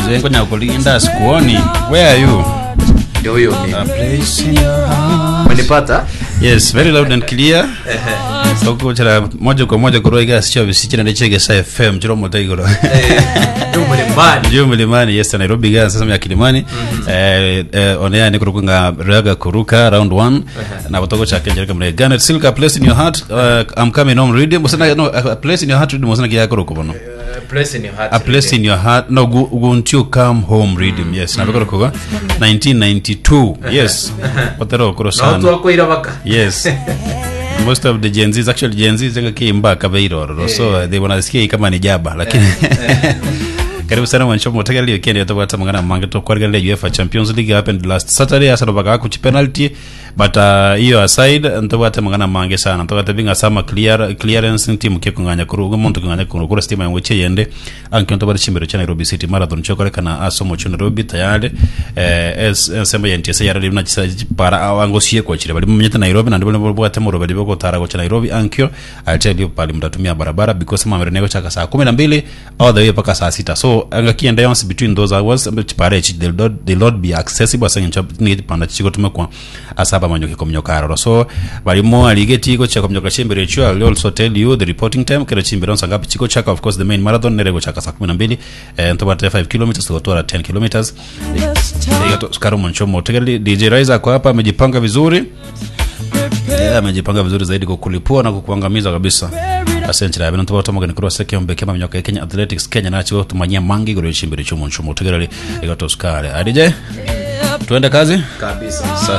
zengo nyakulinda sikuoni where are you ndio huyo mimi. A place in your heart. umenipata yes very loud and clear sokuchira moja kwa moja kuroiga sicho bisichira ndechege sa fm chiro motaigoro ndio mlimani ndio milimani yes nairobi ga sasa ya kilimani eh, eh, onea ni kurukunga raga kuruka round 1 na botoko cha kenjera kamre ganet silka place in your heart uh, i'm coming home reading musana no a place in your heart reading musana kiya kuruko bono Uh, place in your heart a place in your heart no gu- guntu come home reading yes na bikoro kuga 1992 yes botero kuro na watu sana wako irabaka yes most of the Gen Zs actually Gen Zs zenga kimba kabeiroro so they wanasikia hii kama ni jaba lakini karibu sana mwancho motega leo kende yatobata mangana mange to kwarga le UEFA Champions League happened last Saturday asa baka ku penalty but uh, hiyo aside ntobata mangana mange sana ntobata binga sama clear clearance team ke kunganya kuru ugo muntu kunganya kuru kura stima yangoche yende anke ntobata chimbero cha Nairobi City Marathon chokore kana aso mocho Nairobi tayari eh es semba yentese yara libna chisa para awangosie kwa chire bali mnyeta Nairobi na ndibole bwate muro bali boko tara kwa Nairobi ankyo atel pali mtatumia barabara because mama renego chaka saa 12 all the way paka saa sita so angakienda yonse between those hours chipare chi they'll not, they'll not be accessible asa ncha ni panda chiko tumekwa asaba manyoke komnyokaro so balimo alige tiko cha komnyoka chimbere chu I'll also tell you the reporting time kera chimbere on sangapi chiko chaka of course the main marathon nerego chaka saa 12 eh ntobata 5 kilometers tukotora 10 kilometers Igato Skaro Monchomo Tegeli DJ Rise kwa hapa amejipanga vizuri yeah, amejipanga vizuri zaidi kwa kulipua na kukuangamiza kabisa asante la bintu bato magani kuro seke ombe kema mnyoka Kenya Athletics Kenya na chiwo tumanyia mangi gure chimbere chomo chomo Tegeli Igato Skare adije tuende kazi kabisa